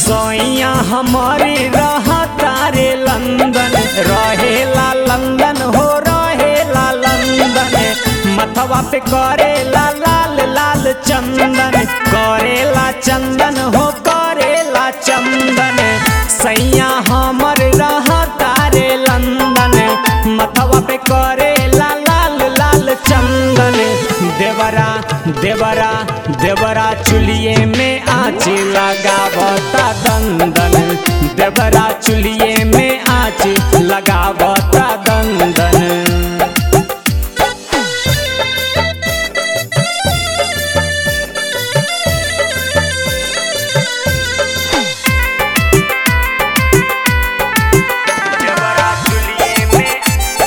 सोइया हमारे रहा तारे लंदन रहेला लंदन हो रहेला लंदन मथवा पे करेला लाल लाल चंदन करेला चंदन हो करेला चंदन सैया हमर रहा तारे लंदन मथवा पे करेला लाल लाल चंदन देवरा देवरा देवरा चुलिए में आँच लगावता दंदन देवरा चुलिए में आँच लगावता दंदन देवरा चुलिए में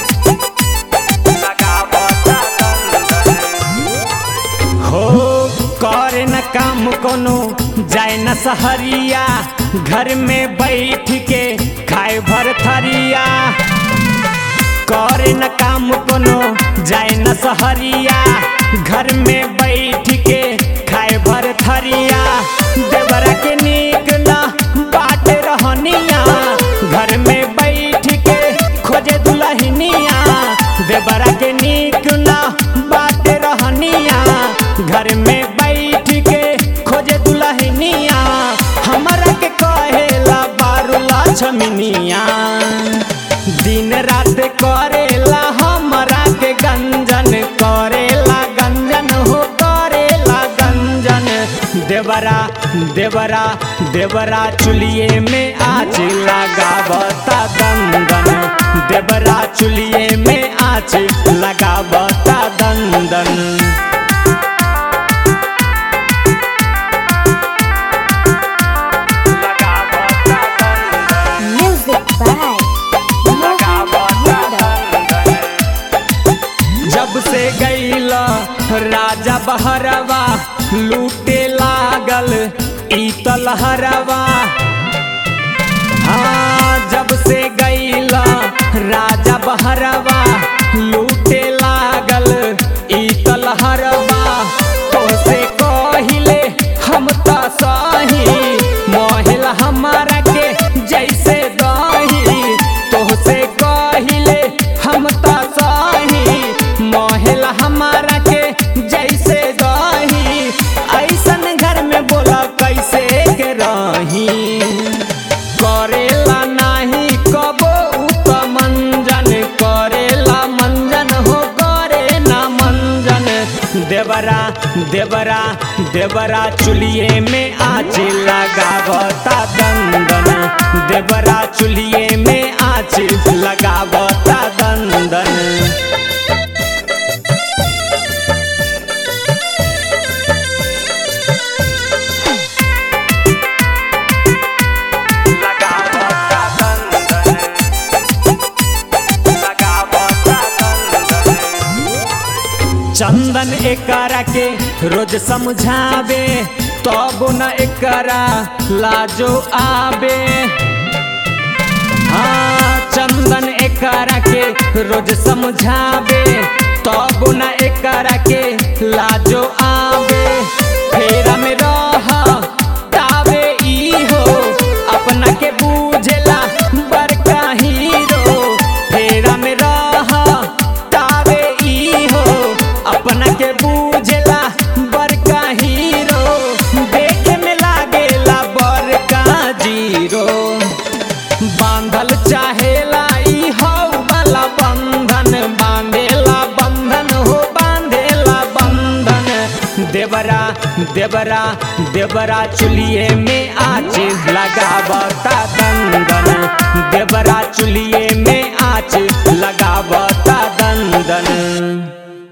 लगावता दंदन हो करे न काम कोनो जाए न सहरिया घर में बैठ के खाए भर थरिया करे न काम कोनो जाए न सहरिया घर में बैठ के खाए भर थरिया देवरा के नीक न बाट रहनिया घर में बैठ के खोजे दुल्हनिया देवरा के नीक न बाट रहनिया घर में बैठ के खोजे दुल्हनिया हमरा के कहेला बारूला छमिनिया दिन रात करेला हमरा के गंजन करेला गंजन हो करेला गंजन देवरा देवरा देवरा चुलिए में आँच लगावता दंदन देवरा चुलिए में आँच लगावता दंदन Music by जब से गईला राजा बहरवा लूटे लागल ईतल हरवा हाँ जब से गईला राजा बहरवा लूटे लागल ईतल हरवा तो से कहिले हम त सही मोहिल हमारा के जैसे दही तो से कहिले हम त सही मोहिल हमारा के जैसे दही ऐसन घर में बोला कैसे के रही करेला नाही कबो उत मंजन करेला मंजन हो करे ना मंजन देवरा देवरा देवरा चुलिए में आँच लगावता दंदन देवरा चुलिए में आँच लगावता दंदन चंदन एकरा के रोज समझावे तब न एकरा लाजो आवे हाँ चंदन एकरा के रोज समझावे तब न एकरा के लाजो आवे फेरा में रह तावे ई हो अपना के बूझला बड़का हीरो फेरा में रह तावे ई हो अपना के बूझला बड़का हीरो देखे में लागेला बड़का जीरो बांधल चाहेला ई हौ वाला बंधन बांधेला बंधन हो बांधेला बंधन देवरा देवरा देवरा चुलिए में आँच लगावता दंदन देवरा चुलिए में